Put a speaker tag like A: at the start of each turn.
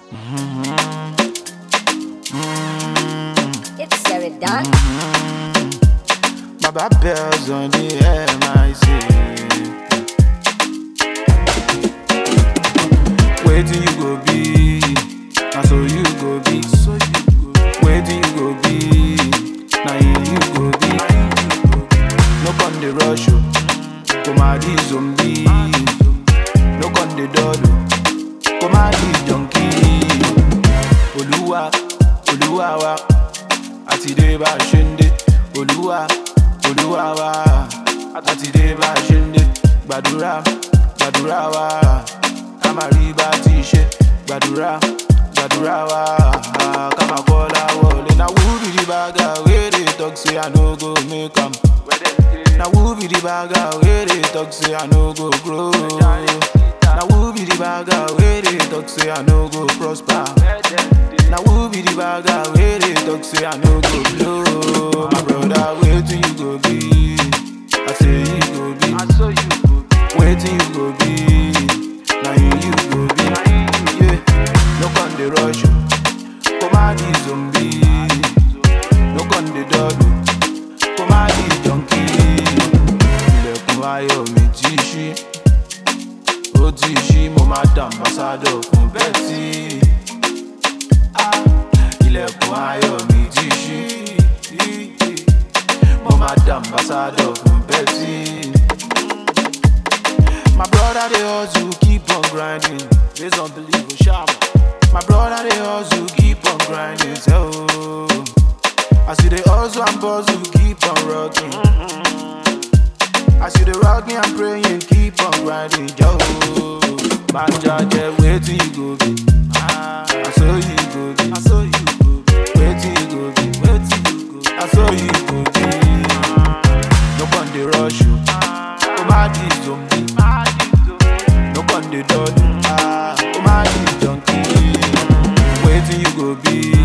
A: It's Sarah Dawn.
B: Baba bells on the MIC. Waiting you go be, now so you go be. Waiting you go be, now you go be. No con the rush you, come out the zombie. No con the dodo, come out the junkie. Oluwa, Oluwa wa, àti dé bá a ṣe ń dé. Olúwa, Olúwa wa, àti dé bá a ṣe ń dé. Gbàdúrà, gbàdúrà wa, ká máa rí bá a ti ṣe. Gbàdúrà, gbàdúrà wa, ká máa kọ́ láwọlé. Na who be the bagger wey dey talk say I no go make am? Na who be the bagger wey dey talk say I no go grow? Na who be the bagger wey dey talk say I no go prosper? Na who be the bagger wey dey talk say I no go blow? My brother, wetin you go be? I say you go be. Wetin you go be? Na you you go be. Yeah, no con dey rush you. Come out the zombie. No con dey dọ́dọ̀. Come out the junkie. Ilẹ̀kùn ayọ̀ mi ti ṣí. Ó ti ṣí, mo máa dà ambassador fún Betty. Ah, ilẹ̀kùn ayọ̀ mi ti ṣí. Mo máa dà ambassador fún Betty. My brother dey hustle, keep on grinding. Based on belief, oh, shama. My brother dey hustle, keep on grinding. So, as you dey hustle and bustle, keep on rocking. As you dey rocking and praying, keep on grinding. Yo, man, judge, waiting you go be. Ah, I saw you go be. I saw you go be. Waiting you go be. Waiting you go be. I saw you go be. No con dey rush you. Oh my this zombie. No con dey dodge. Ah, oh my this junkie. Waiting you go be.